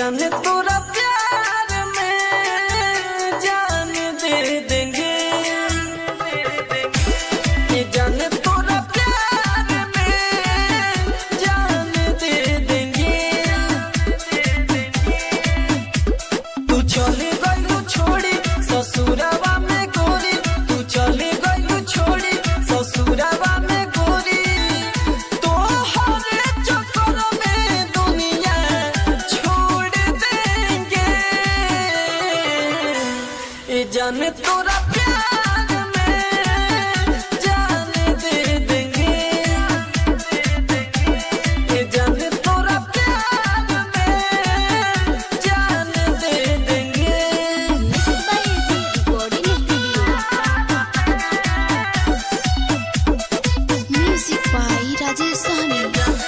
जान तोरा प्यार में जान दे देंगे ये जान तोरा प्यार में जान दे देंगे तू चले गलू छोड़ी ससुरवा में गोरी तू चले गलू छोड़ी ससुरवा में गोरी तो हर चक्कर में दुनिया छोड़ देंगे ये जान तोरा प्यार में जान दे देंगे ये जान तोरा प्यार में जान दे देंगे म्यूजिक बाई राजेश सहनी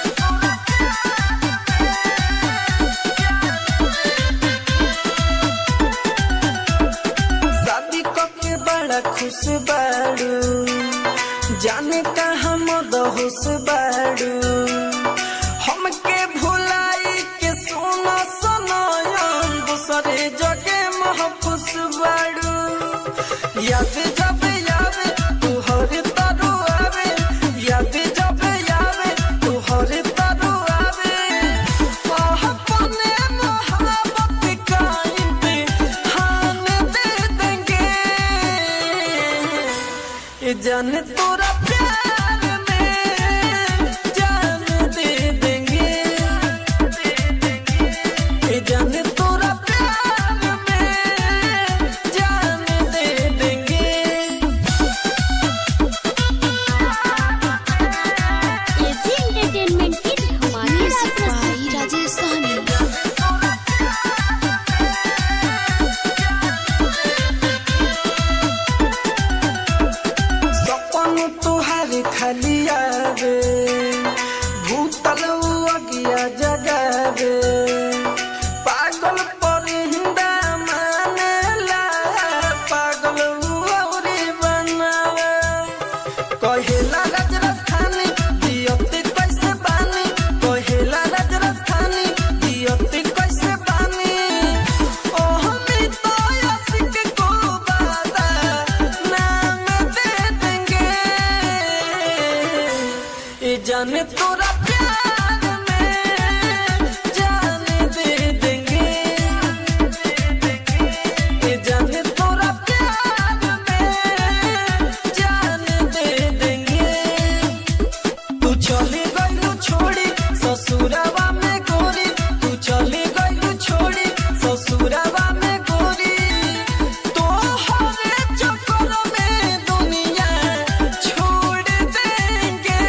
शादी के बड़ा खुश बाड़ू जाने का हम दहुस बाड़ू हमके भुलाई के सोना सनायन दूसरे जगे महफूस बाड़ू याद जब यावे तू हर तरु आवे याद जब यावे तू हर तरु आवे आह, अपने मोहब्बत का इम्तिहान दे देंगे ये जान तोरा प्यार में जान दे देंगे ये जान तोरा प्यार में जान दे देंगे एजी एंटरटेनमेंट की धमाकेदार म्यूजिक बाई प्रस्तुति राजेश सहनी सपन तुहार खाली आवे भूतल अगिया जगावे पागल पर हिंदा मानेला पागल औरी बनावे कहेला राज राजधानी दियते कैसे बानी कहेला राज राजधानी दियते कैसे बानी ओह तो आशिक को बादा नाम दे देंगे ये जाने तोरा प्यार में जान दे देंगे ये जाने तोरा प्यार में जान दे देंगे तू चले गलू छोड़ी ससुरवा में गोरी तू चले गलू छोड़ी ससुरवा में गोरी तो हर चक्कर में दुनिया छोड़ देंगे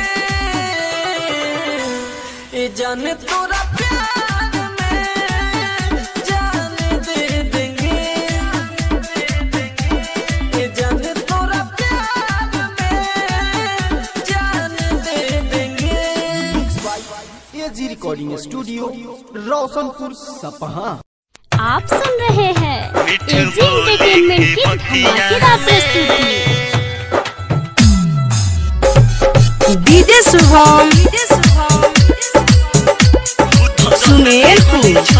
ये जान तोरा प्यार में जान दे देंगे ये जान तोरा प्यार में जान दे देंगे एजी रिकॉर्डिंग स्टूडियो रोशनपुर सपहा आप सुन रहे हैं एजी एंटरटेनमेंट की धमाकेदार प्रस्तुति डीजे शुभम सुमेरपुर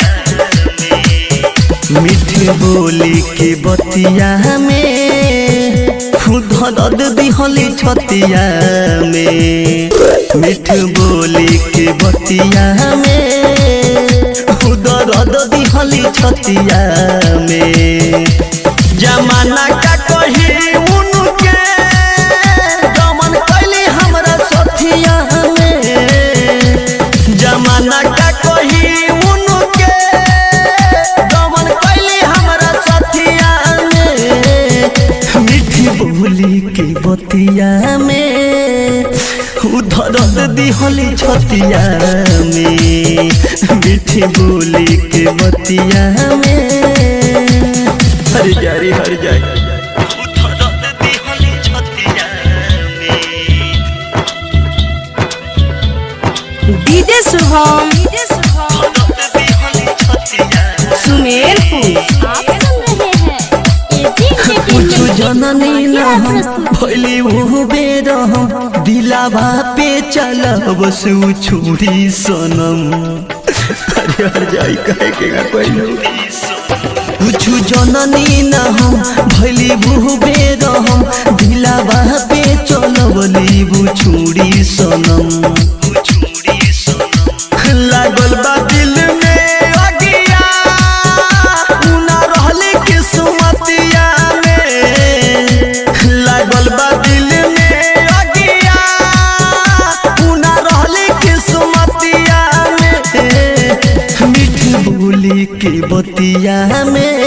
मीठी बोली के बतिया में खुद दर्द दिहली छतिया में मीठ बोली के बतिया में खुद दर्द दिहली छतिया में जमाना का कही उनके दमन कैली हमरा सथिया में जमाना का कही उनके दमन कैली हमरा सथिया में मीठी बोली के बतिया में उधर दिहली छतिया में मीठी बोली के बतिया में हर जारी हर जारी उधर दिहली छतिया में डीजे शुभम सुमेरपुर आप सुन रहे हैं एजी कुछ एंटरटेनमेंट की जननी न धमाकेदार हम प्रस्तुति भैली वो बेर हम दिलावा पे चलब सु छुरी सनम अरे हर जाई कहे के का कोई कुछ जननी न हम भैली बुहबे रहम दिलावा पे चलवली बुछुड़ी सनम लागल बा दिल में अगिया उना रहले किस्मतिया में लागल बा दिल में अगिया उना रहले किस्मतिया में मीठी बोली के बतिया में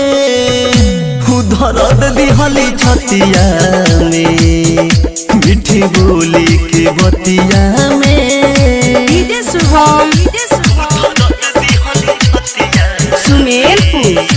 दर्द दिहली छतिया में मीठी बोली के बतिया में डीजे शुभम सुमेरपुर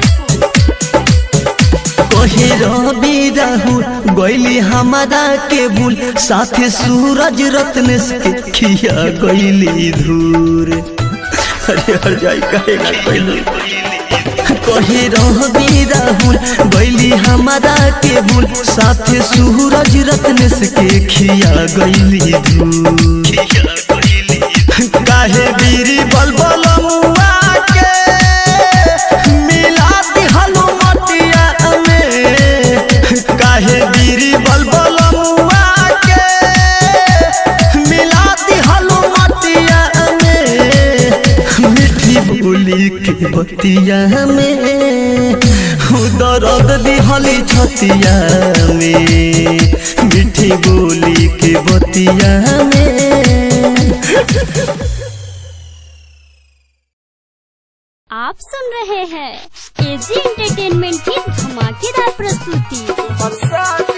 कहे रवि राहुल गैली हमारा के बुल साथे सूरज रत्न से खिया गैली धूर अरे हर जाई कहेगा कैली कहे रवि राहुल गैली हमारा के बुल साथे सूरज रत्न से खिया गैली धूर काहे बीरी बलबल मुआ के मिला दिहलु मटिया में काहे बीरी बलबल मुआ के मिला दिहलु मटिया में मीठी बोली के बतिया में दर्द दिहली छतिया में मीठी बोली के बतिया में आप सुन रहे हैं एजी एंटरटेनमेंट की धमाकेदार प्रस्तुति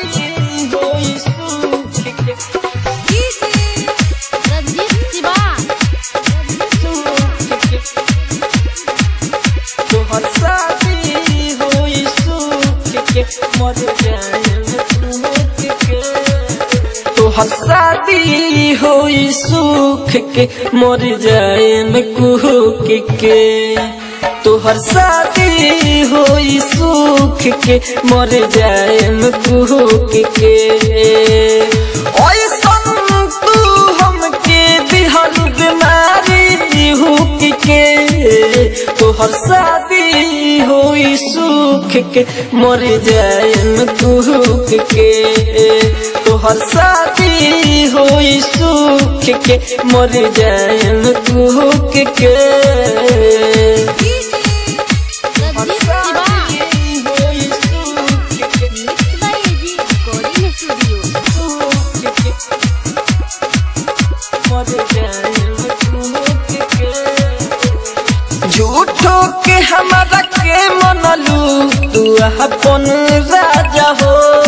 रंजीत शिवा तोहर शादी होई सुख के मर जाए में कुहक के तोहर शादी होई सुख के मर जाए में कुहक के ऐसन तू हमके दिहल बीमारी हुक के तोहर शादी होई सुख के मर जाए में कुहक के तोहर शादी होई सुख के मर जाए में कुहक के Ranjeet Shiva mix by AG recording studio झूठो के हमारा के मनलू तू अपन राजा हो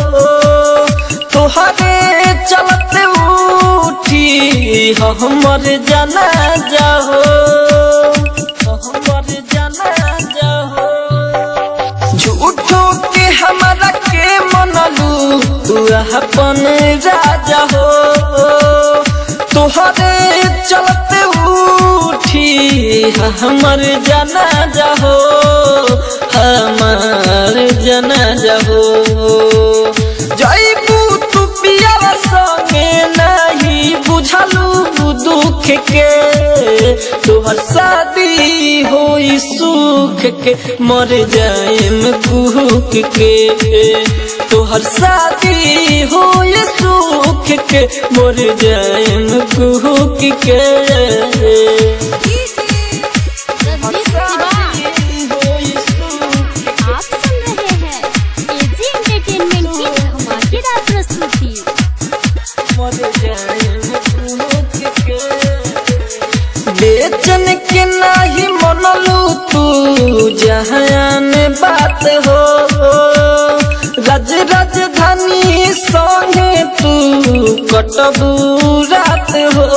तोहरे चलते उठी हमर जाना जाहो हमर जाना जाहो झूठो के हमारा के मनलू तू अपन राजा हो तोहरे चलते उठी हमर जाना जाहो हमार जाना जाहो जैबू तू पिया संगे नहीं बुझलू दुख के तोहर शादी होई सुख के मर जाएम कुहक के तोहर शादी होई सुख के मर जाएम कुहक के रंजीत शिवा आप सुन रहे हैं एजी एंटरटेनमेंट की धमाकेदार प्रस्तुति बेचन के नाही मनलू तू जहान बात हो राज राजधानी संगे तू कटबू रात हो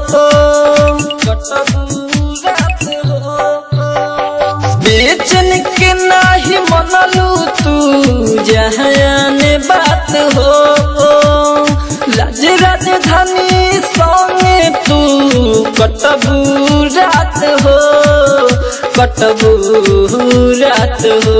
कटबू रात हो बेचन के नाही मनलू तू जहान बात हो राज राजधानी संगे तू कटबू रात हो कटबू रात हो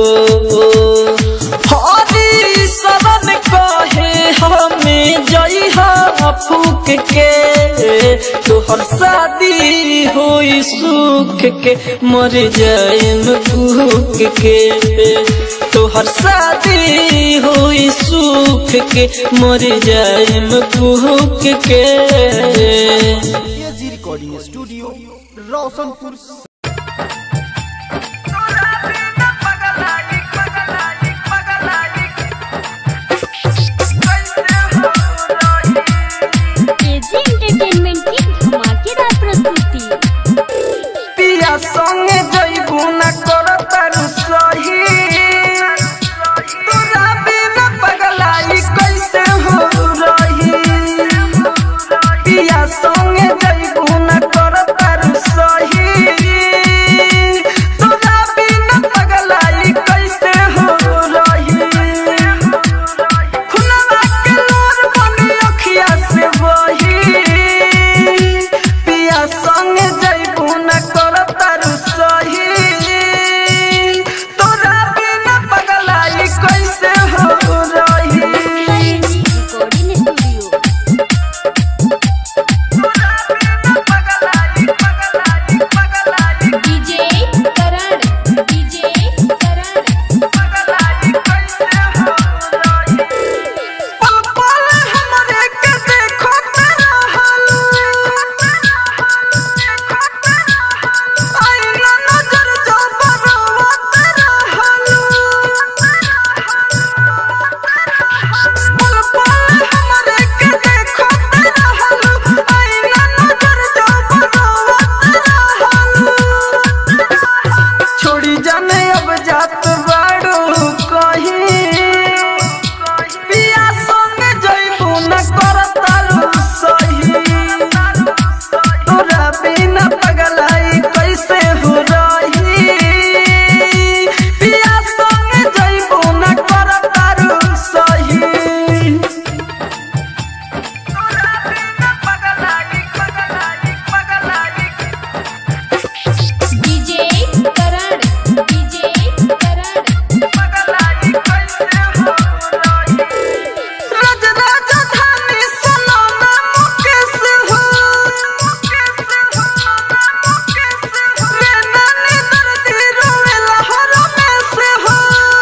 हरी शरण कहे हमें जई फूक के तोहर शादी होई सुख के मर जाएम भूख के तोहर शादी होई सुख के मर जाएम भूख के AG recording studio Roshanpur AG entertainment की धमाकेदार प्रस्तुति पिया संगे जइबू न कर तारू सही तोरा बिना पगलाई कैसे हो रही पिया संगे जइबू न कर तारू सही तोरा बिना पगलाई कैसे हो रही खुनवा के लोर बनी अखिया से बही पिया संगे जइबू न कर तारू सही तोरा बिना पगलाई कैसे हो रही AG recording studio DJ Karan DJ Karan पल पल हमरे के देखो तेरा हाल आईना नजर जो बरवा तेरा हाल पल पल हमरे के देखो तेरा हाल आईना नजर जो बरवा तेरा हाल छोड़ी जाने अब जात बाड़ू कहीं पिया संगे जइबू न कर तारू सही तोरा बिना पगलाई कैसे हो रही पिया संगे जइबू न कर तारू सही तोरा बिना पगलाई पगलाई पगलाई डीजे करण डीजे करण रज राजधानी सुनो ना मुकेश हो रे नानी दर्दी रोवेला हर में से हो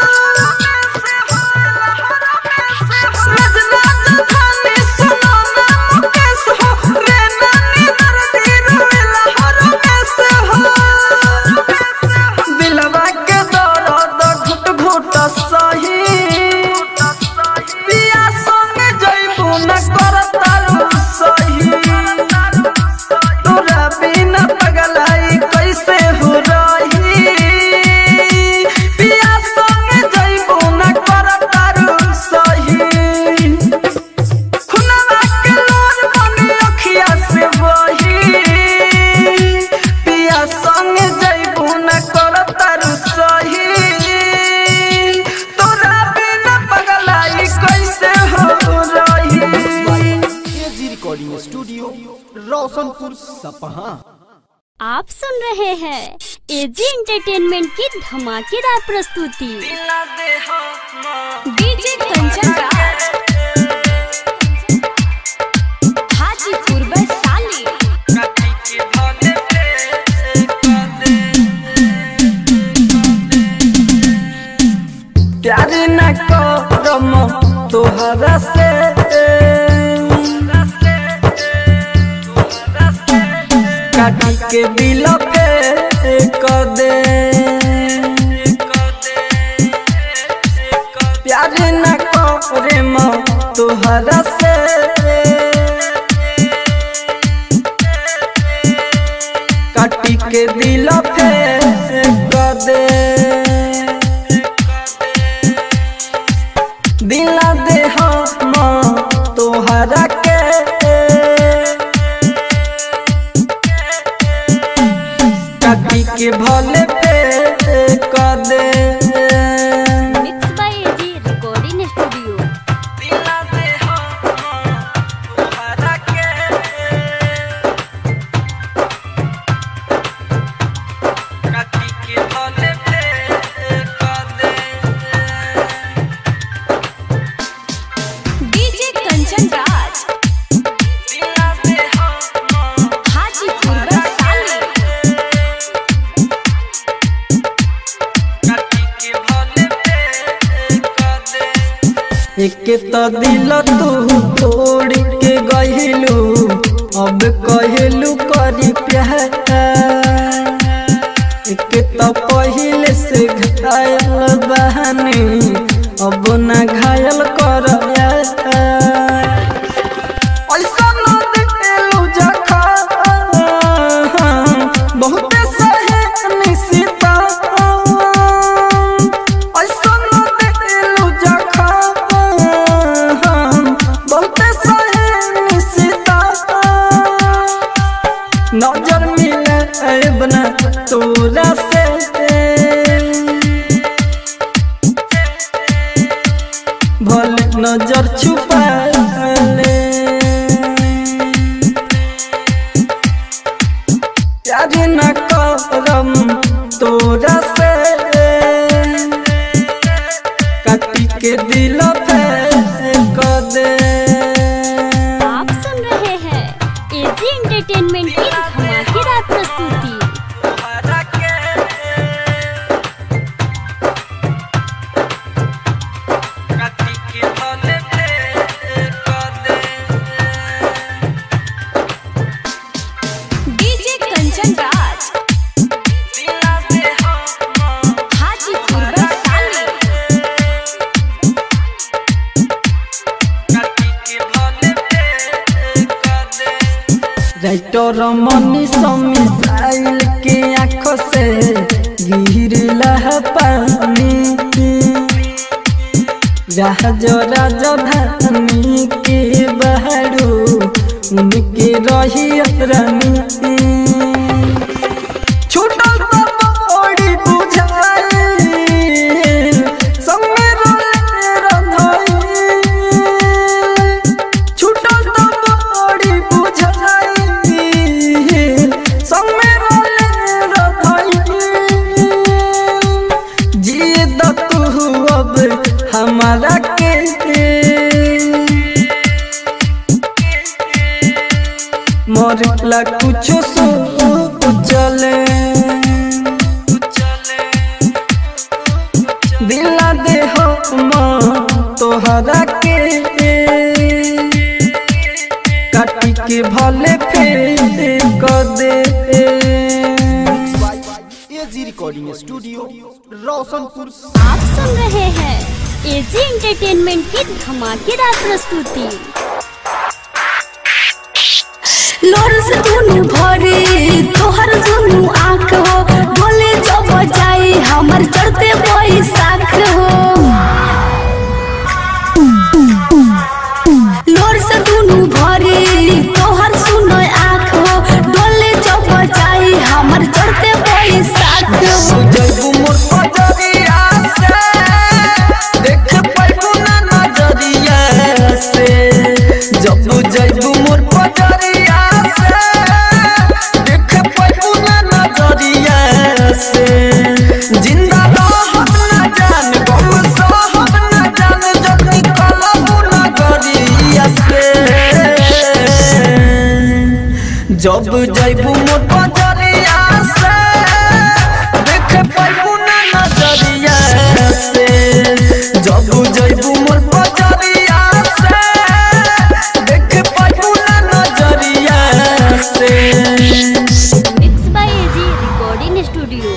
रज राजधानी सुनो ना मुकेश हो रे नानी दर्दी रोवेला हर में से हो दिलवा के दर्द घुट घुट सही पिया संगे जइबू न कर तारू सही तोरा बिना पगलाई कैसे हो रही पिया संगे जइबू न कर तारू सही खुनवा के लोर बनी अखिया से बही पिया संगे जइबू न कर तारू सही तोरा बिना पगलाई कैसे हो रही एजी रिकॉर्डिंग स्टूडियो रोशनपुर सपहा आप सुन रहे हैं एजी एंटरटेनमेंट की धमाकेदार प्रस्तुति डीजे कंचन राज हाजीपुर वैशाली प्यार न करम तोहरा से काटी के दिल पे कर दे प्यार न करम तोहरा से काटी के दिल पे कर दे दिला दे हम तोहरा के काटी के भले पे कर दे mix by AG recording studio दिला दे हम तोहरा के काटी के भले पे कर दे डीजे कंचन राज एक तो दिल तू तोड़ के गहिलू अब कहलू करी प्यार एक तो पहले से घायल बहनी अब ना घायल कर ऐसा न दिलू जखम बहुते सहे निशिता ऐसा न दिलू जखम बहुते सहे निशिता नजर मिले बना तोरा से भले नजर छुपा ले प्यार न करम तोरा से काटी के दिल पे कर दे आप सुन रहे हैं एजी एंटरटेनमेंट की धमाकेदार प्रस्तुति DJ Kanchan Raj Hajipur Vaishali writer Mani missile के आंखों से गिरला पानी राज राजधानी के बहरू उनके रही रानी छूटल तो बड़ी बुझाई संगे रोले रंधाई छूटल तो बड़ी बुझाई संगे रोले रंधाई जिए द तू अब हमारा के मरला कुछो सो चले दिला दे हो माँ तोहरा के काटी के भले फेर कर दे एजी रिकॉर्डिंग स्टूडियो रोशनपुर आप सुन रहे हैं एजी एंटरटेनमेंट की धमाकेदार प्रस्तुति लोर से दुनु भरे तोहर दुनु आँख हो बोले जब जाई हमर चढ़ते बैसाख हो लोर से दुनु भरे तोहर सुनो आँख हो डोले जब जाई हमर चढ़ते बैसाख हो जैबू मोर पजरिया से देख पाइबू ना नजरिया से जब जैबू मोर पजरिया से देख पाइबू ना नजरिया से जिंदा रहब ना जान गम सहब ना जान जब निकलबू नगरिया से जब जैबू मोर पजरिया से देख पाइबू ना नजरिया से जब जैबू मोर पजरिया से देख पाइबू ना नजरिया से mix by AG recording studio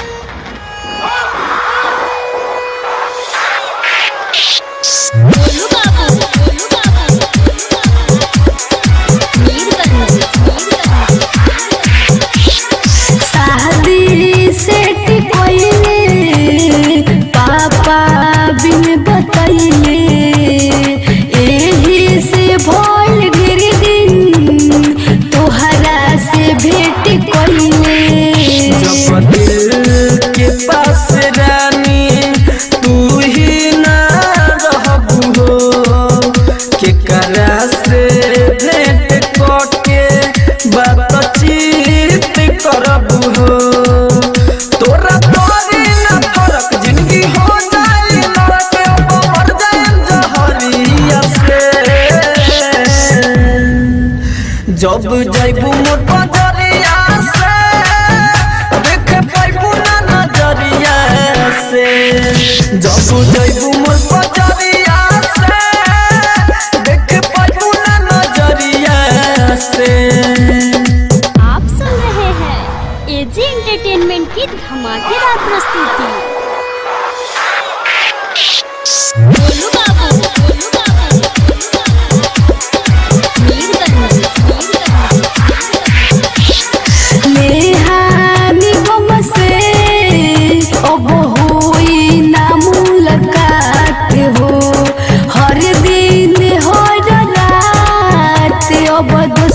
Golu Babu Golu बाबू मीरगंज मीरगंज शादी सेट कोइले पापा बिन बतैले एही से भोल गिर दिन तोहरा से भेट कोइले जब दिल के पास रानी तू ही ना रहबू हो केकरा से भेंट करके बातचीत करबू हो तोरा तोरी ना फरक जिंदगी हो जाए नरक अब मर जाए जहरिया से जब जैबू मोर पजरिया से देख पाइबू ना नजरिया से जब जैबू मोर पजरिया से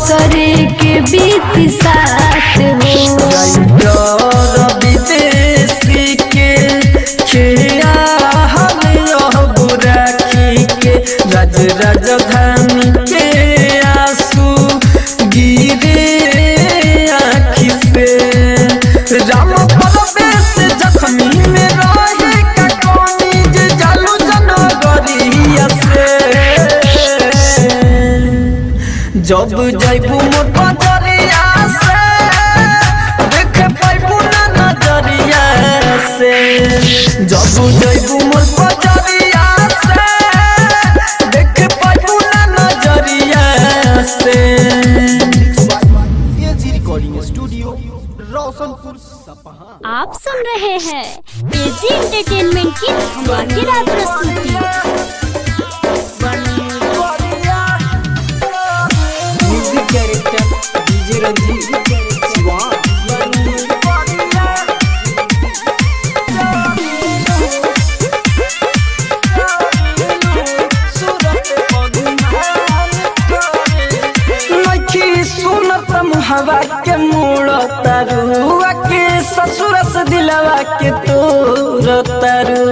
करे के बीत साथ हो विदेशी के खिया हम बुराखी के राज राजधानी के आंसू गिरे आँखी से राम परवेश जख्मी में रहे का कौनी जे जालू जनगरिया से जब जैबू मोर बजरिया से देख पाइबू ना नजरिया से जब जैबू मोर बजरिया से देख पाइबू ना नजरिया से एजी रिकॉर्डिंग स्टूडियो रोशनपुर सपहा आप सुन रहे हैं एजी एंटरटेनमेंट की धमाकेदार प्रस्तुति music director DJ Ranjeet Shiva नखी सुनत मुहवा के मोड़ तरुआ के ससुर से दिलवा के तोर तरु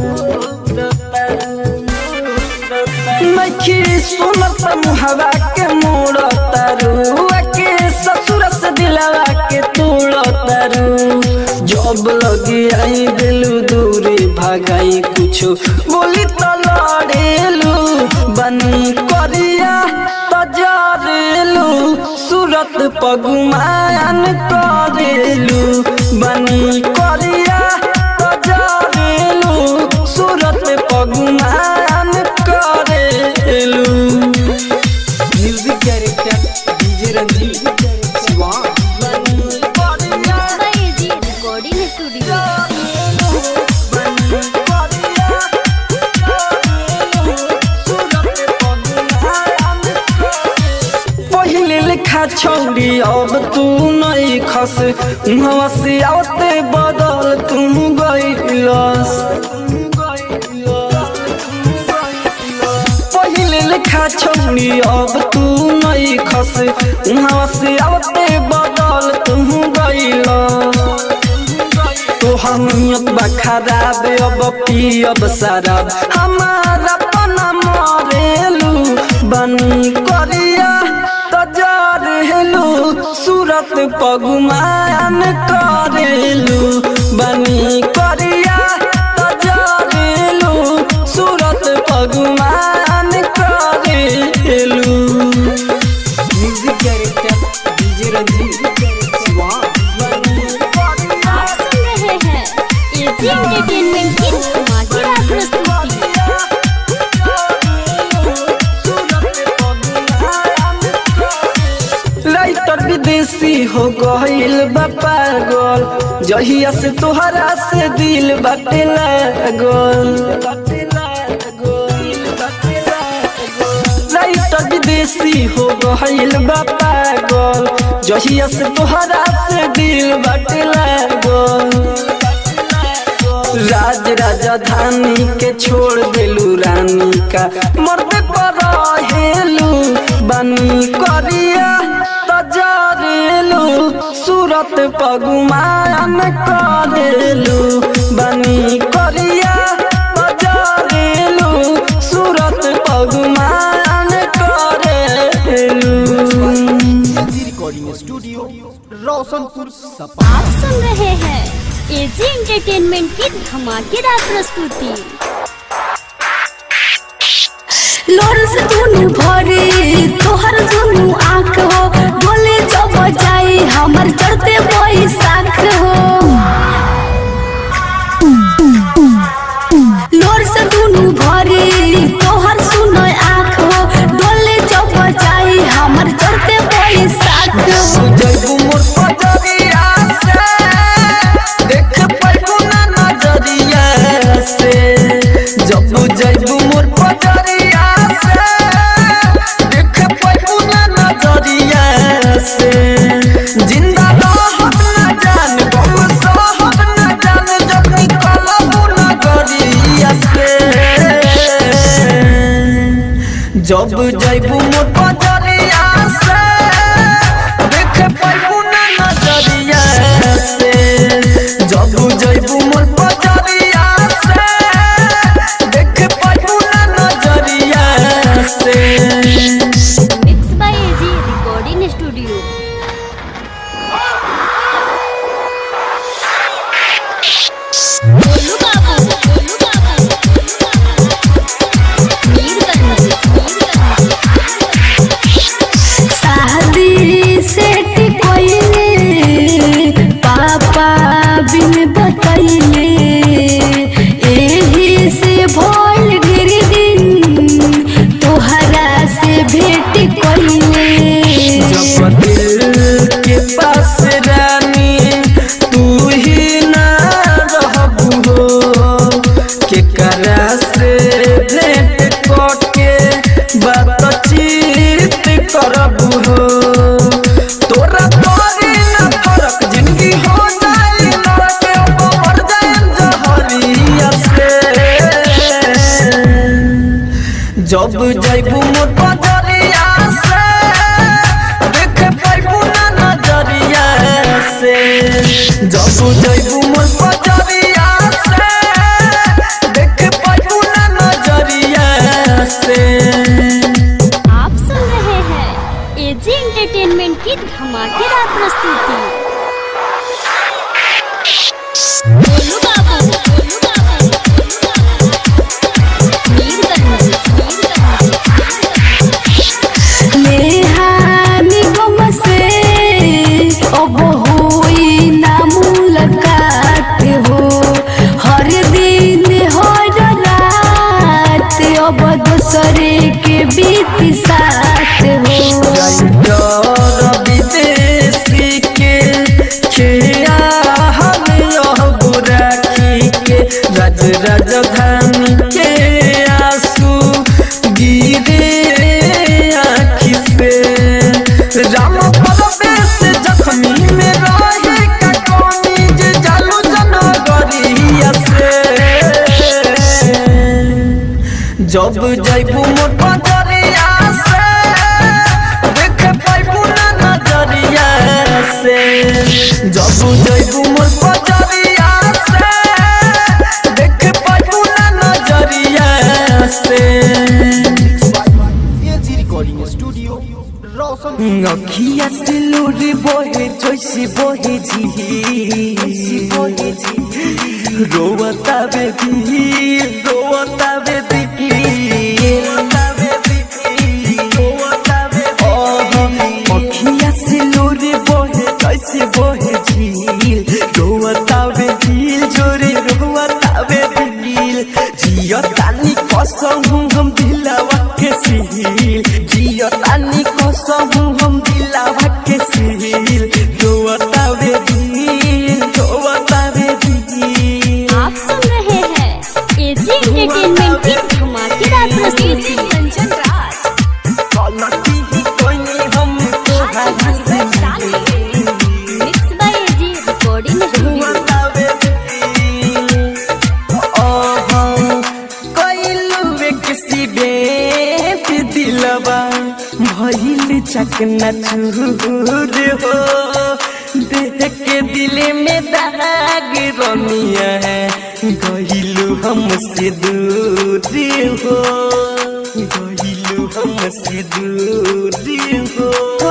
नखी सुनत मुहवा के मोड़ तरुआ के ससुर से दिलवा के तोड़ तरु जब लगी आई दिलू दूरी भागाई कुछ बोली तो लड़ेलू बनी करिया तजरेलू सूरत पगुमान करेलू बनी करिया तजरेलू सूरत पगुमान करेलू music director DJ Ranjeet Shiva AG recording studio पहिले लिखा छौरी अब तू नहीं खस उहवा से आवते बदल तुम गइलस पहिले लिखा छौरी अब तू नहीं खस उहवा से आवते बदल तुम गइलस तोहर नियत बा खराब अब पियब शराब हमारा पना मरेलू बनी करिया तजरेलू सूरत पगुमान करेलू बनी करिया तजरेलू सूरत पगुमान करेलू music director DJ Ranjeet Shiva आप सुन रहे हैं एजी एंटरटेनमेंट की धमाकेदार प्रस्तुति लाइटर विदेशी हो गईल बा पागल जहिया से तोहरा से दिल बाटे लागल लाइटर विदेशी हो गईल बा पागल जहिया से तोहरा से दिल बाटे लागल राज राजधानी के छोड़ देलू रानी का मर्द पर हेलू बनी करिया तजरेलू सूरत पगुमान करेलू बनी करिया तजरेलू सूरत पगुमान करेलू एजी रिकॉर्डिंग स्टूडियो रोशनपुर सपहा आप सुन रहे हैं एजी एंटरटेनमेंट की धमाकेदार प्रस्तुति लोर से दुनु भरे तोहर दुनु आँख हो बोले जब जाई हमर चढ़ते बैसाख हो लोर से दुनु भरे तोहर सुनो आँख हो डोले जब जाई हमर चढ़ते बैसाख हो जैबू मोर पजरिया से देख पाइबू ना नजरिया से जब जैबू मोर पजरिया से देख पाइबू ना नजरिया से जिंदा रहब ना जान बहु सहब ना जान जब निकलबू नगरिया से जब जैबू मोर पजरिया से स्टूडियो गोलू बाबू गोलू बाबू मीरगंज शादी सेट कोइले पापा बिन बतैले एही से भइल ढेर दिन तोहरा से भेट कोइले जब दिल के पास रानी तू ही ना रहबू हो के करा से भेंट करके बातचीत करबू हो तोरा तोरी ना फरक जिंदगी हो जाए लड़के मर जाए जहरिया से जब जैबू मोर बजरिया से देख पाइबू ना नजरिया से जब जैबू मोर बजरिया से देख पाइबू ना नजरिया से आप सुन रहे हैं एजी एंटरटेनमेंट की धमाकेदार प्रस्तुति गोलू बाबू गोलू बाबू मीरगंज नेहानी गम से अब होई ना मुलाकात हो हर दिन हर रात अब दूसरे के बीत साथ हो विदेशी के खिया हम यह बुराखी के राज राजधानी के आंसू गिरे आँखि से राम परवेश जख्मी में रहे कटौनी जे जालू जनगरिया से जब जैबू मोर बजरिया से देख पाइबू ना नजरिया से जब जैबू मोर बजरिया से देख पाइबू ना नजरिया से एजी रिकॉर्डिंग स्टूडियो रोशन अखिया से लोड बोहे जैसे बोहे जी बोहे जी रोवता बेबी रोवता बेबी अखिया से लोड बोहे जैसे बोहे झील रोवता बेबी जोरे रोवता बेबी जियो तानी कसम हम दिलवा के सील जियो तानी कसम हम दिलवा के सील रोवता बेबी रोवता बेबी आप सुन रहे हैं एजी एंटरटेनमेंट की धमाकेदार प्रस्तुति कंचन राज गलती ही कोई नहीं हम तो mix by AG recording studio रोवता बेबी ओहो कोइलुवे किसी बेत दिलवा भइल चकना चूर हो देख के दिल में दाग रमिया है गइलु हमसे दूर हो गइलु हमसे दूर हो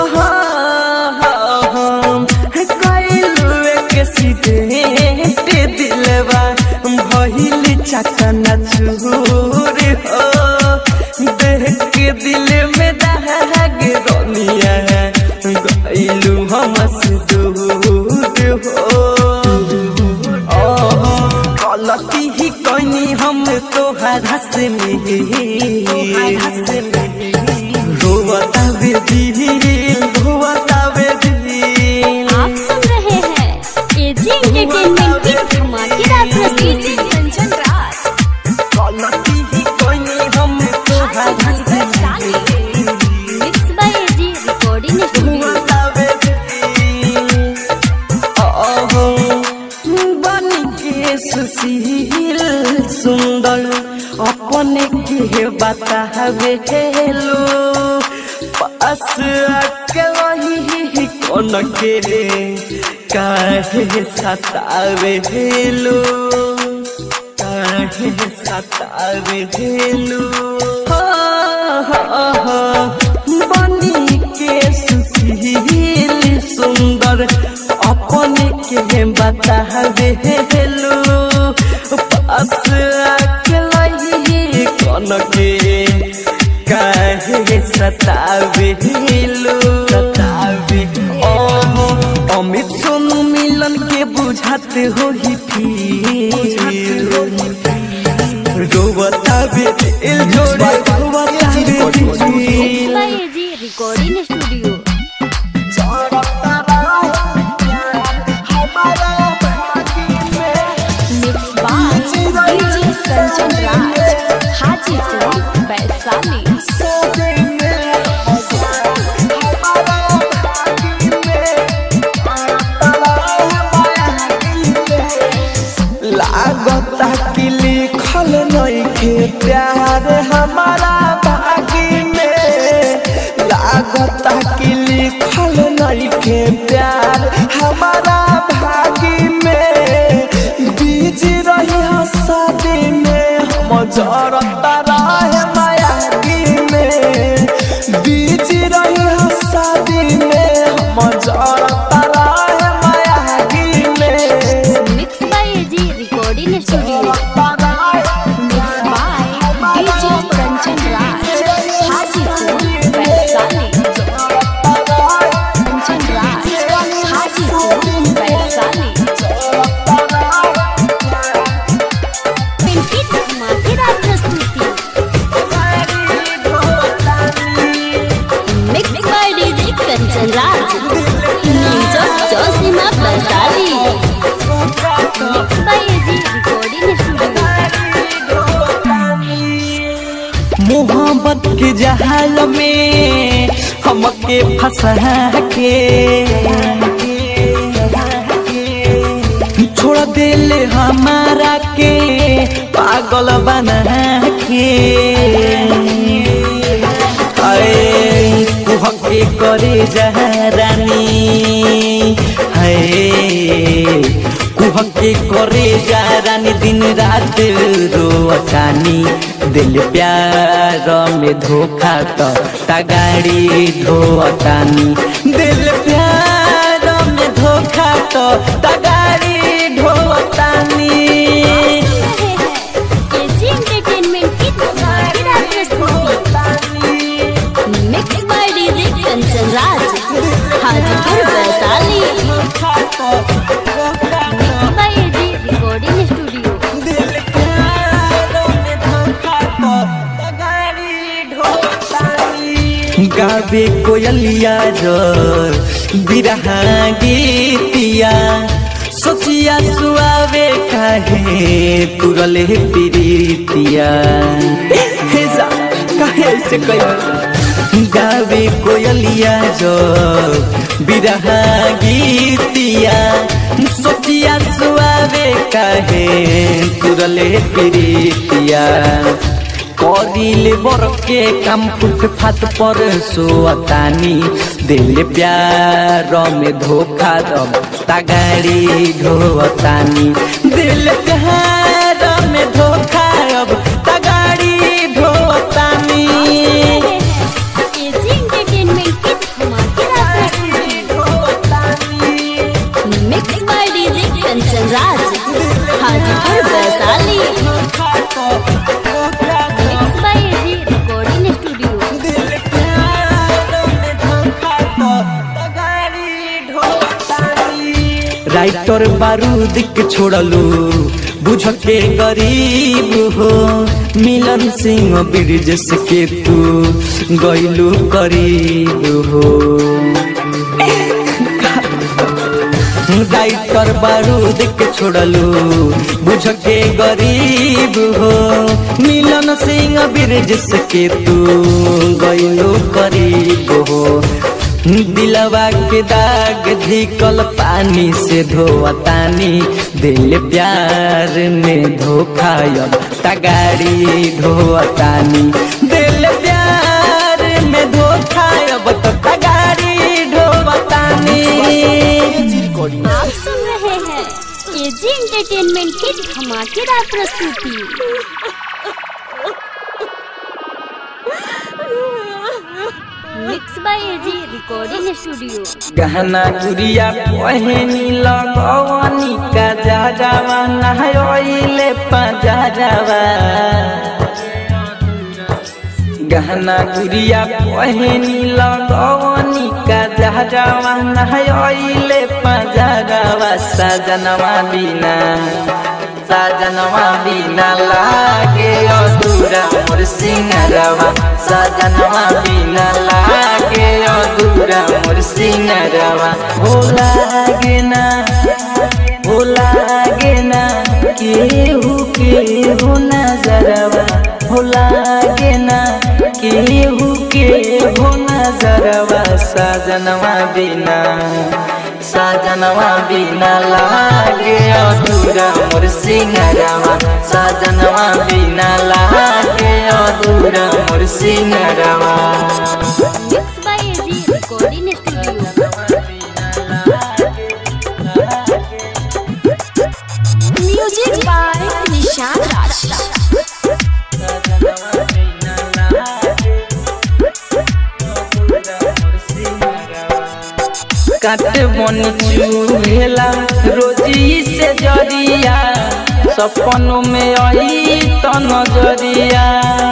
हम कइलु के सीधे दिलवा भइल चकना चूर हो देख के दिल में दाग रमिया है गइलु हमसे दूर हो ओहो, गलती ही कनी हम तोहरा से रोवता बेबी रोवता बेबी आप सुन रहे हैं एजी एंटरटेनमेंट की धमाकेदार प्रस्तुति कंचन राज गलती ही कनी हम तोहरा से mix by AG recording studio रोवता बेबी ओहो बन के सुशील सुंदर अपने के बतावे हेलो पास आके वही कौन के काहे सतावे हेलो काहे सतावे हेलो हो, हो, हो, बनी के सुशील होगी फिर रोवता बे दिल जोड़े रोवता बे दिल by AG recording studio mix by DJ Kanchan Raj Hajipur Vaishali लागता कि लिखल नइखे प्यार हमारा बागी में लागता कि लिखल नइखे प्यार हमारा भागी में बीज रही शादी में हम जरता रहे मायागी में बीज रही शादी में हम जरता रहे मायागी में mix by AG recording studio mix by DJ Kanchan Raj Hajipur Vaishali Kanchan Raj Hajipur Vaishali Pinki धमाकेदार प्रस्तुति mix by DJ Kanchan Raj music जोशीमा Vaishali mix by AG recording studio मोहब्बत के जहाल में हमके फंसा के छोड़ दिल हमारा के पागल बना के अरे कुहके करे जहरानी है कुहके करे जहरानी दिन रात रोअतानी दिल प्यार में धोखा तो तगाड़ी धोअतानी दिल प्यार में धोखा तो तगाड़ी धोअतानी एजी एंटरटेनमेंट की धमाकेदार प्रस्तुति mix by DJ Kanchan Raj Hajipur Vaishali mix by AG recording studio गावे कोयलिया जर बिरहा गीतिया सोचिया सुआवे काहे तुरले प्रीतिया हे जा काहे ऐसे कही गावे कोयलिया जर बिरहा गीतिया सोचिया सुआवे काहे तुरले प्रीतिया करिले बरके काम फुटफाट पर सोअतानी दिल प्यार में धोखा दब तगाड़ी ढोअतानी दिल प्यार में धोखा अब तगाड़ी ढोअतानी एजी एंटरटेनमेंट की धमाकेदार प्रस्तुति mix by DJ Kanchan Raj Hajipur Vaishali mix by AG recording studio writer बारूद के छोड़लू बुझ के गरीब हो मिलन सिंह ब्रिजेश के तू गैलू करीब हो राइटर बारूद के छोड़लू बुझ के गरीब हो मिलन सिंह ब्रिजेश के तू गैलू करीब हो दिलवा के दाग धिकल पानी से धोअतानी दिल प्यार में धोखा अब तगाड़ी धोअतानी दिल प्यार में धोखा अब तो तगाड़ी धोअतानी आप सुन रहे हैं एजी एंटरटेनमेंट की धमाकेदार प्रस्तुति mix by AG recording studio गहना गुड़िया पहनी लगवनी का जाजावा नहयोइले पजाजावा गहना गुड़िया पहनी लगवनी का जहरावा नहले पजरावा सजनवा बिना सजनवा बिना लागे अधूरा मोर सिंगरवा सजनवा बिना लागे अधूरा मोर सिंगरवा हो लागे ना हो लागे ना केहू केहू नजरवा हो लागे ना केहू केहू नजरवा सजनवा बिना सजनवा बिना लागे अधूरा मोर सिंगरवा सजनवा बिना लागे अधूरा मोर सिंगरवा mix by AG recording studio music by Nishan Raj काट बन चूहेला रोजी से जरिया सपनों में आई तो नजरिया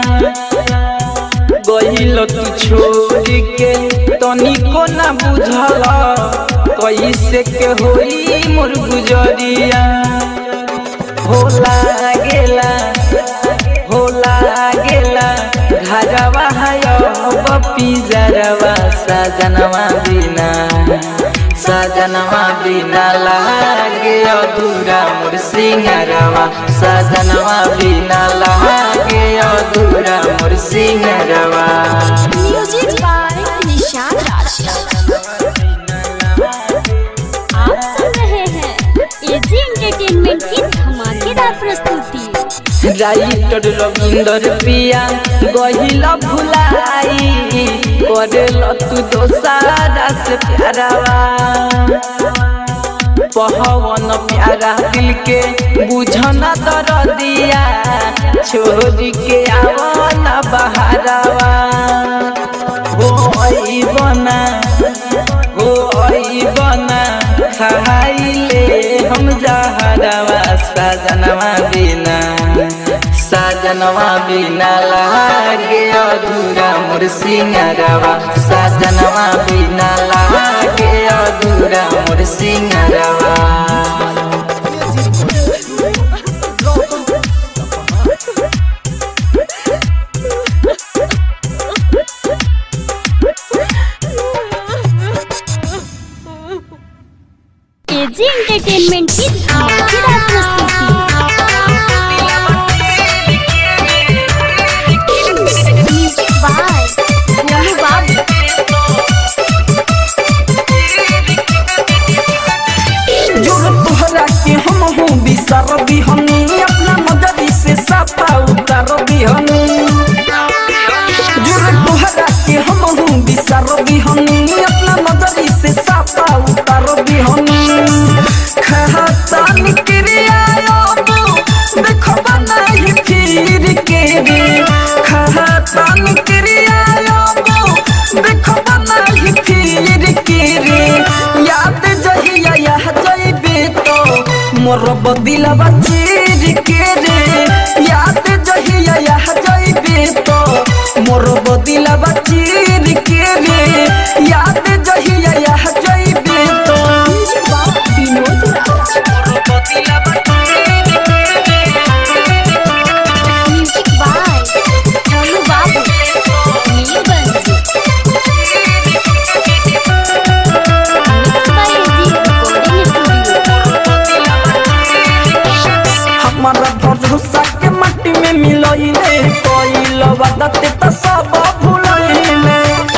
गहिल तू छोड़ के तनिको ना बुझल कैसे के होई मोर गुजरिया होला गेला होला गेला घरवा है बपी जरवा सजनवा बिना सजनवा बिना लागे अधूरा मोर सिंगरवा सजनवा बिना लागे अधूरा मोर सिंगरवा म्यूजिक बाय निशान राज आप सुन रहे हैं एजी एंटरटेनमेंट की धमाकेदार प्रस्तुति राइटर रविंदर पिया गहिल भुलाई करेल तू दोसारा से प्यारावा पहवन प्यारा दिल के बुझना दर दिया छोड़ के आवना बहारावा हो आई बना हो आई बना खाइले हम जहरवा सजनवा बिना सजनवा बिना लागे अधूरा मोर सिंगरवा सजनवा बिना लागे अधूरा मोर सिंगरवा एजी एंटरटेनमेंट की धमाकेदार प्रस्तुति म्यूजिक बाय गोलू बाबू जोर तोहरा के हम हूँ बिसर बिहनी अपना नजरी से साफा उतर बिहनी जोर तोहरा के हम हूँ बिसर बिहनी अपना नजरी से साफा उतर बिहनी खाता निकरिया देखो बनाई फिर के रे खाता निकरिया देखो बनाई फिर के रे याद जहिया यह जइबे तो मोर बदिलवा चीर के रे याद जहिया यह जइबे तो मोर बदिलवा चीर के रे याद जहिया यह जइबे तो Vinod music by Golu Babu Neelganj mix by AG recording studio हमारा भरोसा के मट्टी में मिलइले कोइल बदते त सब भुलइले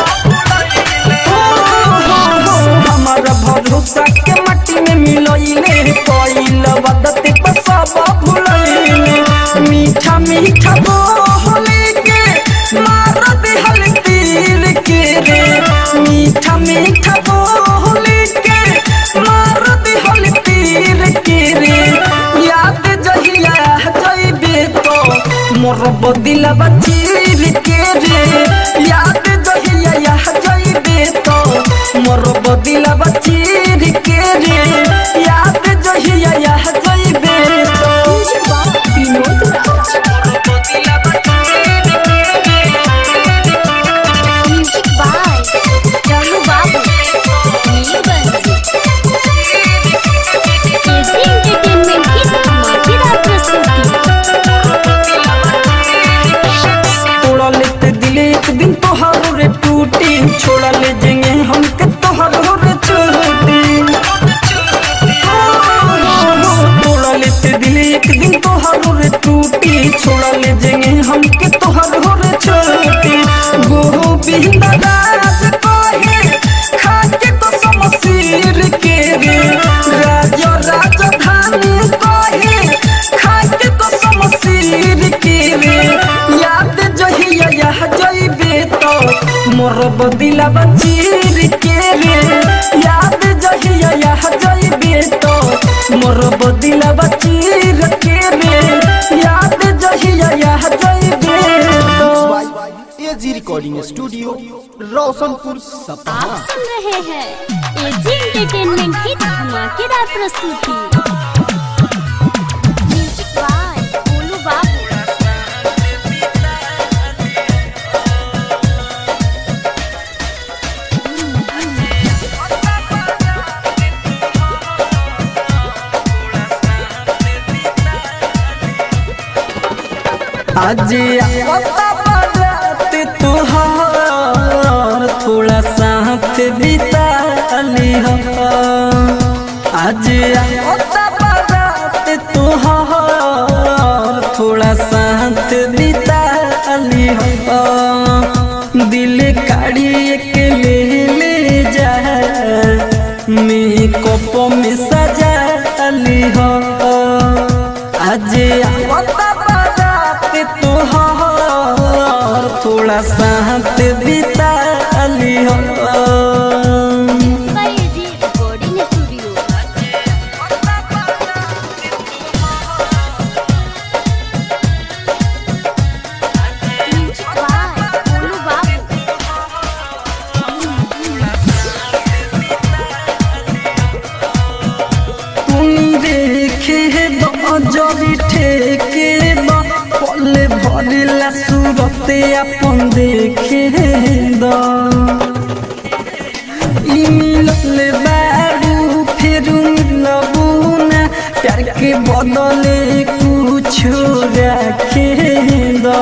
हमारा भरोसा के मट्टी में मिलइले कोइल बदते त सब भुलइले मीठा मीठा बोले के मार दिहल तीर के रे मीठा मीठा बोले के मार दिहल तीर के रे याद जहिया जइबे तो मोर बदिलवा चीर के रे याद जहिया यह जइबे तो मोर बदिलवा चीर के रे याद जहिया यह जइबे तो विनोद रविंद्र राज कहे खाके तो समसीर के रे राज राजधानी कहे खाके तो समसीर के रे याद जहिया यह जइबे तो मोर बदिला बचीर के रे याद जहिया यह जइबे तो मोर बदिला बचीर के रे याद जहिया यह जइबे तो एजी रिकॉर्डिंग स्टूडियो रोशनपुर सपहा आप सुन रहे हैं एजी एंटरटेनमेंट की धमाकेदार प्रस्तुति म्यूजिक बाय गोलू बाबू आज आता बारात तुहार थोड़ा साथ बिता लिह आज आता बारात तुहार थोड़ा साथ बिता लिह दिल काढ़ी के ले ले जा मेकअप में सजा लिह आज आता बारात तुहार थोड़ा साथ बिता लिह by AG recording studio music by Golu Babu तुम देखे दो जबी ठेके दो पले भरिला सूरते अपन देखे दो ई मिलल बारू फिर मिलबू ना प्यार के बदले कुछ रखे दो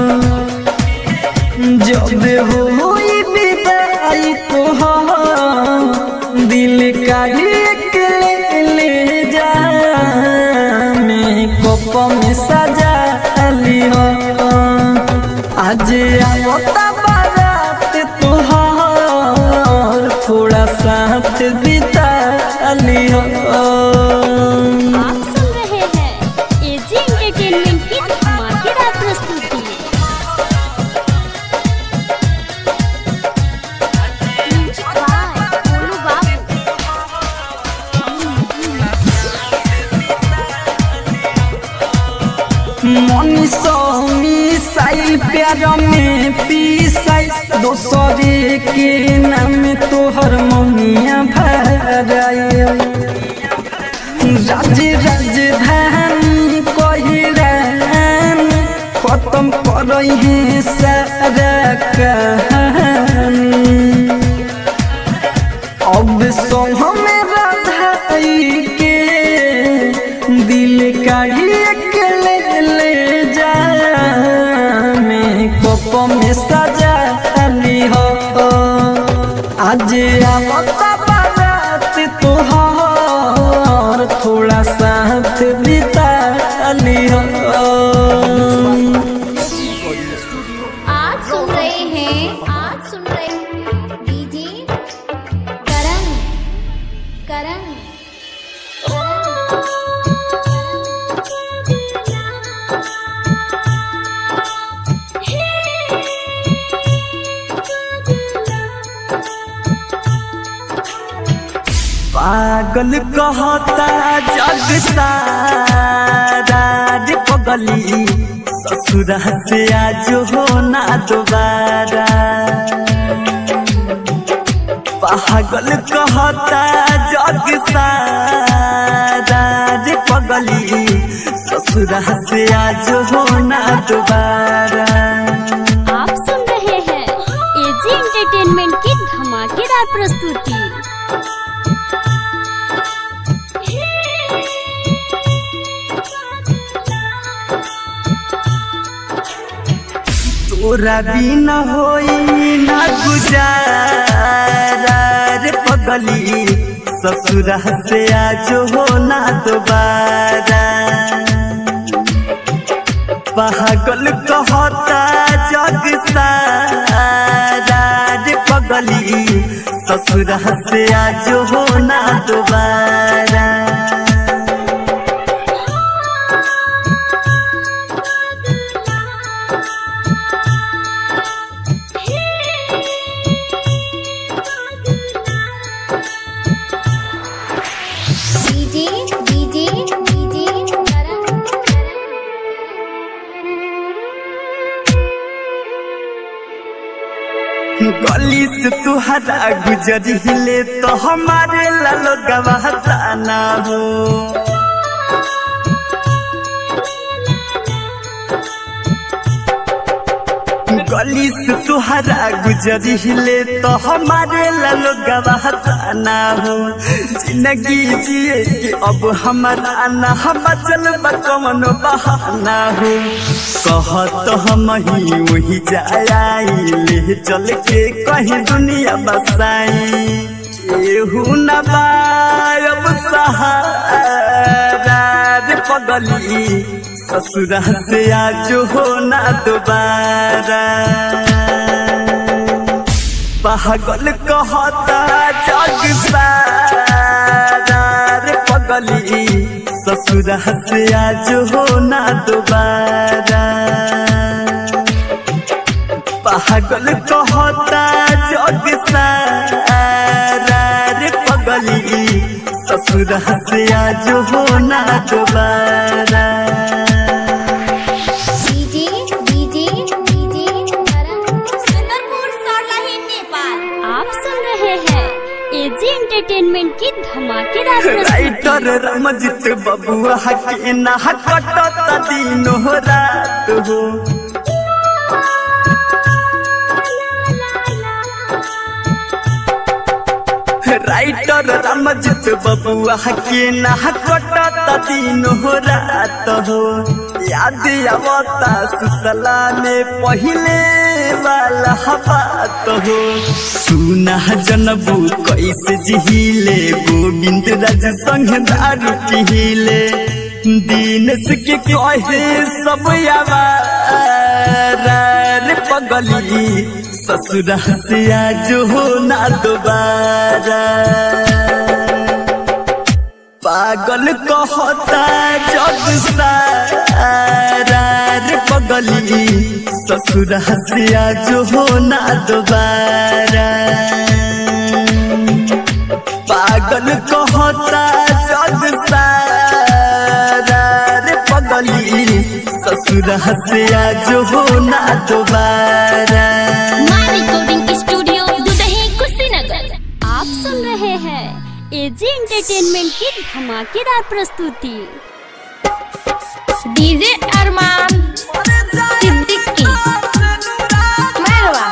जब होई विदाई तोहार दिल का एक ले ले जा मेकअप में सजा लिहो आज आवता बारात तोहार थोड़ा साथ बिता लिहो आप सुन रहे हैं एजी एंटरटेनमेंट की धमाकेदार प्रस्तुति म्यूजिक बाय गोलू बाबू मनीषो मिसाइल प्यार में पीसाई दोसरे के नाम तोहर ममिया भराई राज राजधानी कहिरान खत्म करई है सारा कहानी अब संग में राधाई के दिल काढ़ी के ले ले जा मेकअप में सजा ली हो आज आवता बारात तोहार थोड़ा साथ बिता ली हो आज सुन रहे हैं आज सुन रहे हैं डीजे करण करण पागल कहता जग सारा रे पगली ससुरा से आज हो ना दोबारा पागल कहता जग सारा रे पगली ससुरा से आज हो ना दोबारा आप सुन रहे हैं एजी एंटरटेनमेंट की धमाकेदार प्रस्तुति तोरा बिना होई ना गुजारा रे पगली ससुरा से आज हो ना दोबारा पागल कहता जग सारा पगली ससुरा से आज हो ना दोबारा डीजे डीजे डीजे गली से तुहरा गुजरिले तो हमारे लालो गवाहता ना हो गली से तुहरा गुजरिले तो हमारे लालो गवाहता ना हो जिंदगी जिए कि अब हमारा ना हम चल कमन बहाना हो कहत हम ही वही जाई ले चल के कहीं दुनिया बसाई केहू न बायब सहारा रे पगली ससुरा से आज हो ना दोबारा पागल कहता जग सारा रे पगली ससुरा से आज हो ना दोबारा पागल कहता जग सारा रे पगली ससुरा से आज हो ना दोबारा DJ DJ DJ Sundarpur Sarlahi Nepal आप सुन रहे हैं एजी एंटरटेनमेंट की धमाकेदार प्रस्तुति राइटर रमजित बबुआ के ना कटत दिन हो रात हो राइटर रमजित बबुआ के ना कटत दिन हो रात हो याद आवता सुतला में पहिले वाला बात हो सुना जनबू कैसे जिहिले गोविंद राज संग दारू पिहिले दीनस के कहे सब आवारा रे पगली ससुरा से आज हो ना दोबारा पागल कहता जग सारा रे पगली ससुरा से आज हो ना दोबारा पागल कहता जग सारा रे पगली ससुरा से आज हो ना दोबारा माँ रिकॉर्डिंग स्टूडियो दुदही कुशीनगर आप सुन रहे हैं एजी एंटरटेनमेंट की धमाकेदार प्रस्तुति डीजे अरमान सिद्दीकी मेहरबा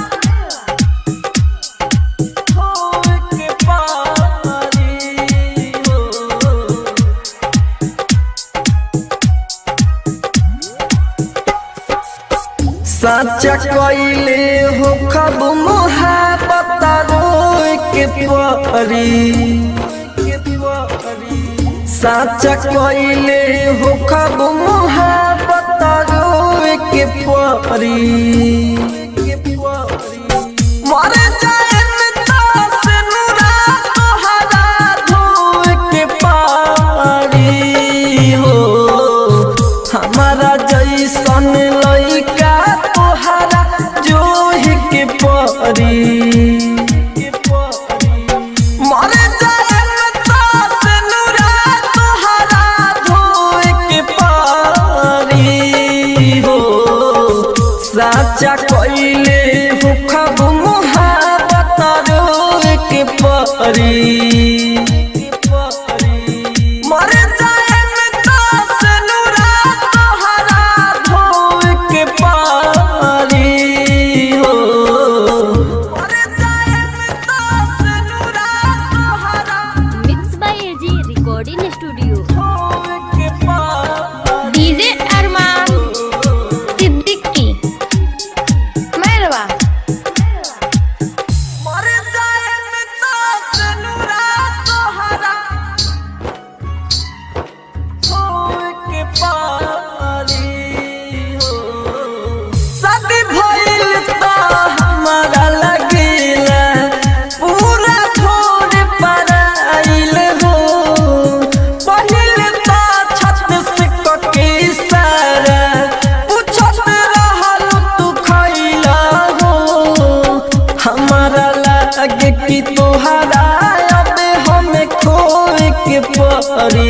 साचा कइले हो खब मोहब्बत रोए के परी साचा कइले हो खब मोहब्बत रोए के परी मर जाए से नुरा तोहरा धोए के पारी हो हमारा जैसन लइका तोहरा जोहि के परी मर जाएम से नुरा तोहरा धोए के पारी हो साचा कइले हो खब मोहब्बत रोए के परी मर जाएम से नुरा तोहरा धोए के पारी हो मर जाएम से नुरा तोहरा mix by AG recording studio धोए के पारी डीजे अरमान सिद्दीकी मेहरबा मर जाएम से नुरा परी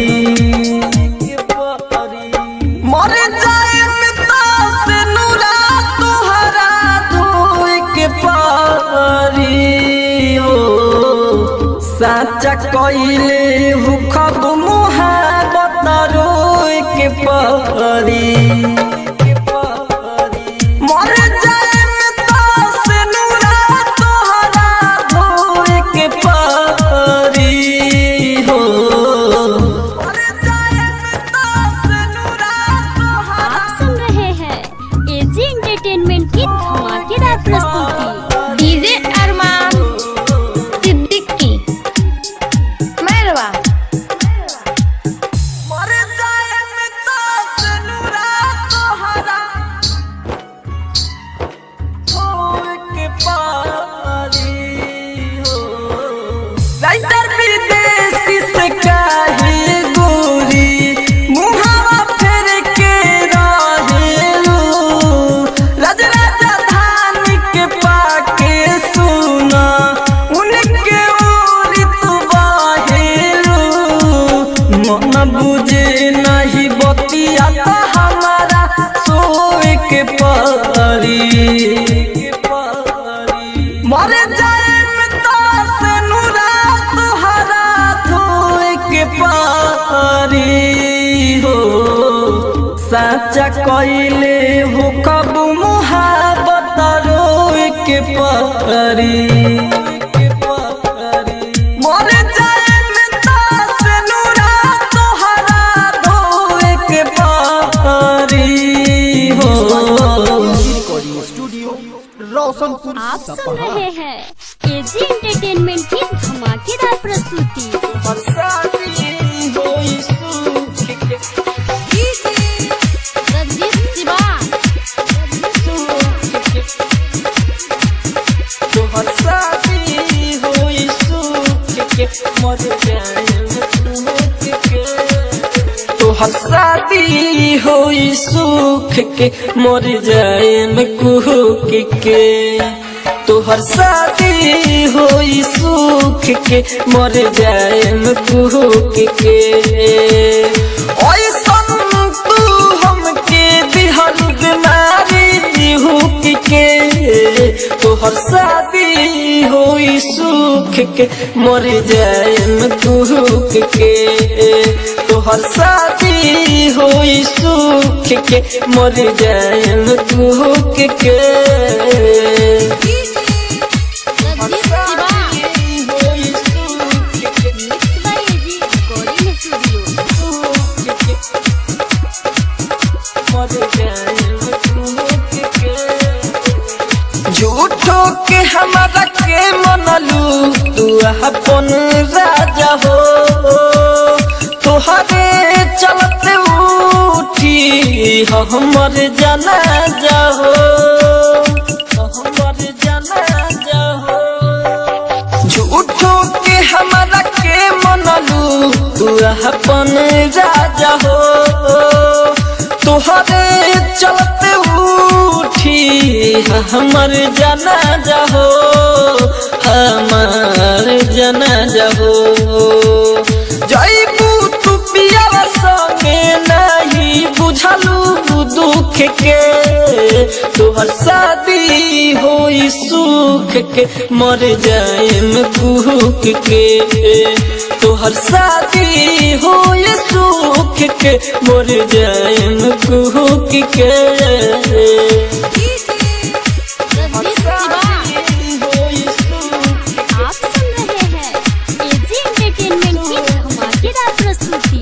मर जाए पिता से नूरा तुहरा धोए के पारी हो साचा कइले हुखब मुहाबत रोए के परी मर जाए पिता से नूरा तुहरा धोए के पारी हो मर जाए पिता से नूरा तुहरा आप सुन रहे हैं एजी एंटरटेनमेंट की धमाकेदार प्रस्तुति डीजे अरमान सिद्दीकी मैरवा मर जाए पिता से नूरा तोहरा होए के पारी हो राइटर विदेशी से काहे गोरी मुहावा फेर के रहेलू राज राजधानी के पाके सुना उनके ओरी तू बाहेलू मन बुझे नहीं बतिया तो हमारा सोए के परी मर जाए पिता से नूरा तुहरा धोए के पारी हो साचा कइले हो कब मुहाबत रोए के परी मर जाए पिता से नूरा तुहरा धोए के पारी हो रिकॉर्डिंग स्टूडियो रोशनपुर आप सुन सपहा रहे हैं एजी एंटरटेनमेंट की धमाकेदार प्रस्तुति रंजीत शिवा तोहर शादी होई सुख के मर जाए में कुहक के तोहर शादी होई सुख के मर जाए में कुहक के ऐसन तू हमके दिहल बीमारी हुक के तोहर शादी होई सुख के मर जाए में कुहक के तोहर शादी होई सुख के मर जाए में कुहक के Ranjeet Shiva mix by AG recording studio झूठो के हमारा के मनलू तू अपन राजा हो तोहरे चलते उठी हमर जाना जाहो हमर जाना जाहो झूठो के हमारा के मनलू तू अपन राजा हो तोहरे चलते उठी हमर जाना जाहो हमार जाना जाहो जैबू तू पिया संगे नहीं बुझलू दुख के तोहर शादी होई सुख के मर जाएम कुहक के तोहर शादी होई सुख के मर जाएम कुहक के रंजीत शिवा आप सुन रहे हैं एजी एंटरटेनमेंट की धमाकेदार प्रस्तुति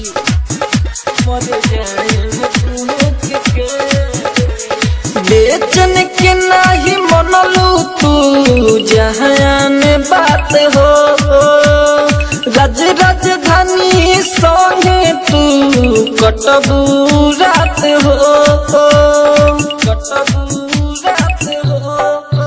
बेचन के नाही मनलू तू जहान बात हो रज राजधानी संगे तू कटबू रात हो कटबू रात हो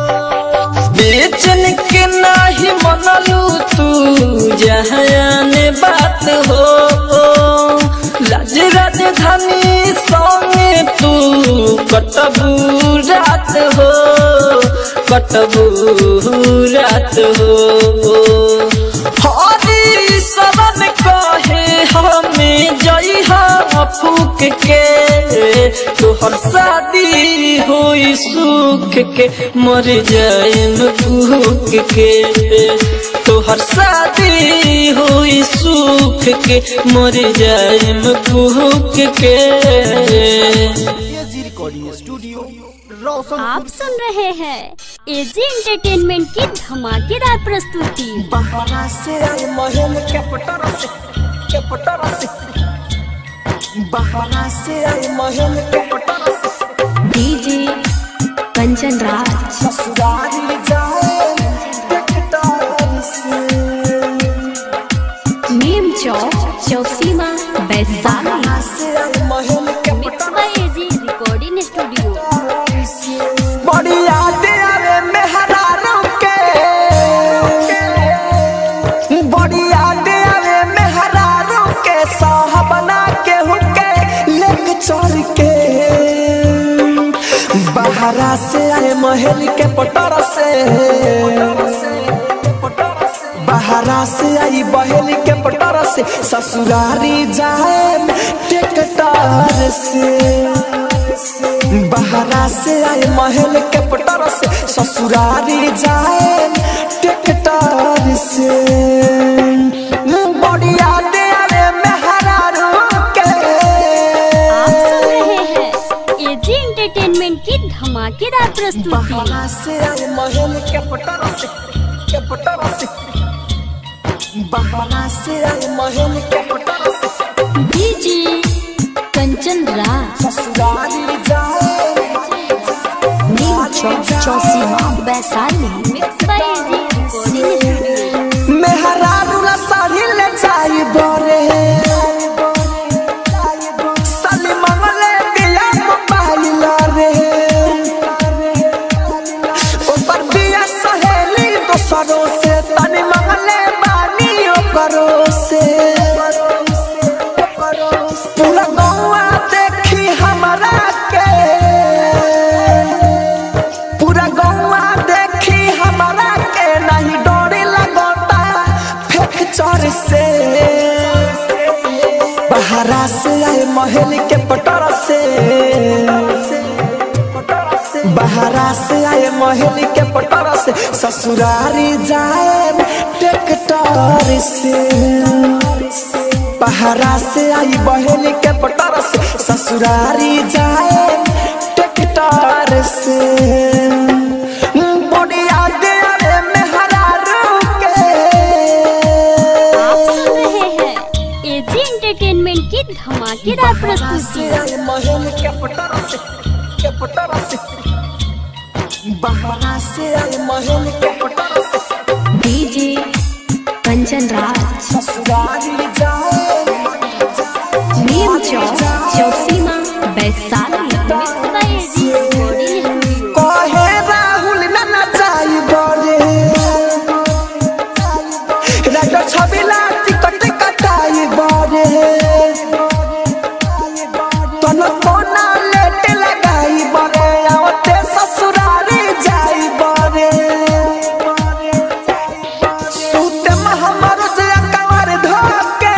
बेचन के नाही मनलू तू जहान बात हो लाज राजधानी संगे तू कटबू रात हो कटबू रात हो हरी शरण कहे हम सुख के मर जाएम भूख के तोहर शादी होई सुख के मर जाएम भूख के एजी रिकॉर्डिंग स्टूडियो रोशन आप सुन रहे हैं एजी एंटरटेनमेंट की धमाकेदार प्रस्तुति बहाना से आए महल के पटर से के पटर से बहाना से आए महल के पटर से डीजे कंचन राज ससुराल जाए टकटार से नीम चौक चौसीमा वैशाली बहाना से आए महल के mix by AG recording studio बड़ी यादें आवे मेहरारों के बड़ी यादें आवे मेहरारों के साहबना के हुके लेक चोर के बहरा से आए महल के पटर से बहरा से आई बहल के पटर से ससुरारी जाए टेकटार से बहरा से आए महल के पटर से ससुरारी जाए टेकटार से बढ़िया दे आवे मेहरारू के आप सुन रहे हैं एजी एंटरटेनमेंट की धमाकेदार प्रस्तुति बहरा से आए महल के पटर से के पटर से बहरा से आए महल के पटर से डीजे कंचन राज ससुरारी जाए Neem Chowk Chausima Vaishali mix by AG recording studio मेहरारू ला साड़ी ले जाई बरे साली मंगले दिया मोबाइल रे ऊपर दिया सहेली दोसरों से तनी मंगले बानी ओकरो से पूरा गौआ देखी हमरा के पूरा गौआ देखी हमरा के नहीं डोरी लगोता फेंक चोर से बहरा से आए महल के पटर से बहरा से आए महल के पटर से ससुरारी जाए ट्रैक्टर से बहरा से आई बहल के पटर से ससुरारी जाए ट्रैक्टर से बढ़िया दे आवे मेहरारू के आप सुन रहे हैं एजी एंटरटेनमेंट की धमाकेदार प्रस्तुति महल के पटर से के पटर से बहरा से आए महल के पटर से डीजे कंचन राज ससुरारी जाए Neem Chowk Chausima Vaishali mix by AG recording studio कहे राहुल न नचाई बरे राजा छबिला टिकट कटाई बरे तन कोना लेट लगाई बरे आवते ससुरारी जाई बरे सूते में हमर जया कंवर धोके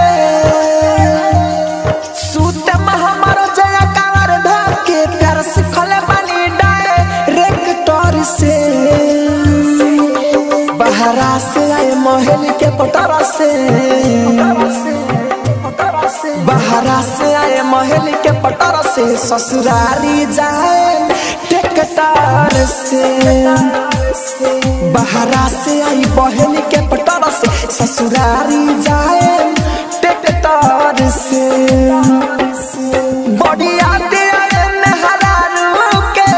सूते में हमर जया कंवर धोके प्यार सिखले बानी डायरेक्टर से बहरा से आए महल के पटरा से बहरा से आए महल के पटरा से ससुरारी जाए टेकटार से बहरा से आई बहल के पटरा से ससुरारी जाए टेकटार से बढ़िया दे आए मेहरारू के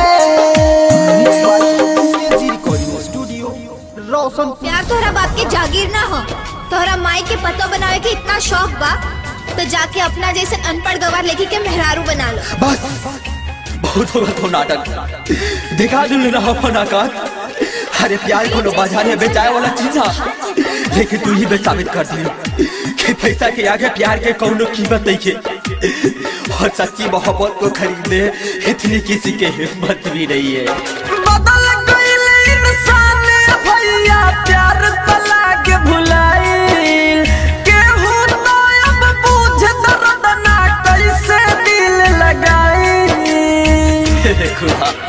एजी रिकॉर्डिंग स्टूडियो रोशन प्यार तोहरा बाप के जागीर ना हो तोहरा माई के पतो बनावे के इतना शौक बा तो जाके अपना जैसे अनपढ़ गवार लेके के मेहरारू बना लो बस बहुत होगा तो नाटक दिखा दू रहा फनाकार अरे प्यार को लो बाजार में बेचाए वाला चीज है लेकिन तू ही बे साबित कर दी कि पैसा के आगे प्यार के कौनो कीमत नहीं है और सच्ची मोहब्बत को खरीदने इतनी किसी के हिम्मत भी नहीं है बदल गईल इंसान भैया प्यार तला के भुलाइल केहू तो अब बुझ दर्द ना कैसे दिल लगाई खुदा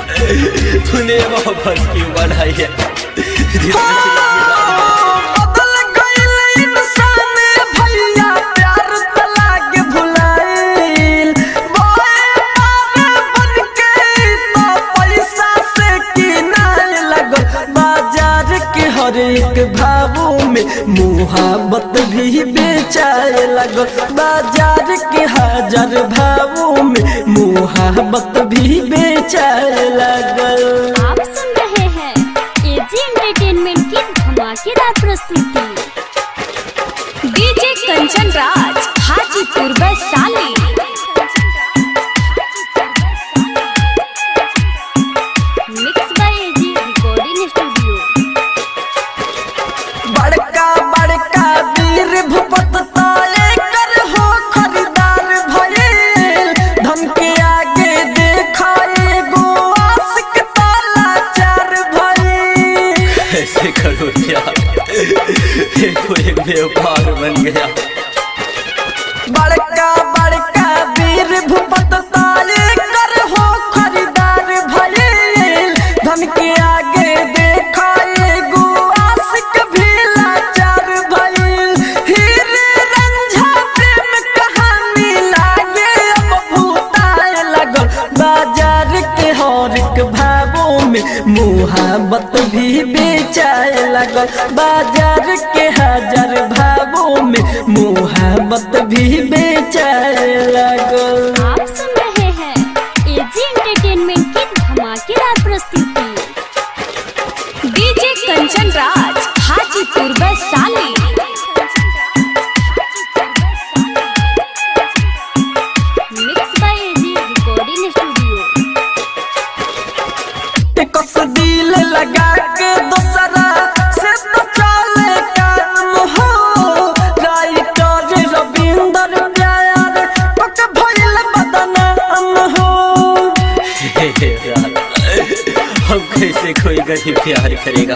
मुहाबत भी बेचाए लगल बाजार के हजार भावों में मुहाबत भी बेचाए लगल आप सुन रहे हैं एजी एंटरटेनमेंट की धमाकेदार प्रस्तुति DJ Kanchan Raj Hajipur Vaishali mix by AG recording studio बड़का बड़का वीर भूपत ताले कर हो खरीदार भइल धन के आगे देखाए गो आशिक ताला चार भइल ऐसे करो क्या ये तो एक व्यापार बन गया बड़का बड़का वीर भूपत ताले कर हो खरीदार भइल धन के आगे देखाए गो आशिक भी लाचार भइल हीरे रंझा प्रेम कहानी लागे अब भूताए लगल बाजार के हर एक भावों में मुहाबत भी बेचाए लगल बाजार के हजार भावों में मुहाबत भी बेचाए लगल आप सुन रहे हैं एजी एंटरटेनमेंट की धमाकेदार प्रस्तुति DJ Kanchan Raj Hajipur Vaishali mix by AG recording studio के कस दिल लगा के दोसरा से तो चले काम हो राइटर रविंदर प्यार पक भइल बदनाम हो हे यार, अब कैसे कोई गरीब प्यार करेगा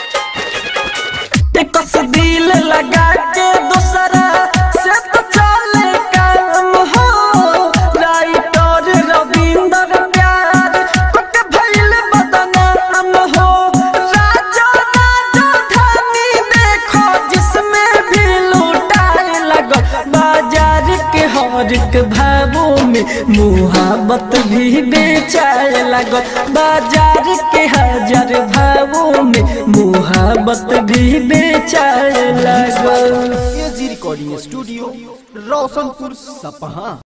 के कस दिल लगा के दोसरा से तो चले काम हो राइटर रविंदर प्यार पक भइल बदनाम हो राजा राजा धानी देखो जिसमें भी लूटाए लगो बाजार के हर एक भावों में मुहाबत भी बेचाए लगो बाजार के हजार भावों में मुहाबत भी बेचाए लगो एजी रिकॉर्डिंग स्टूडियो रोशनपुर सपहा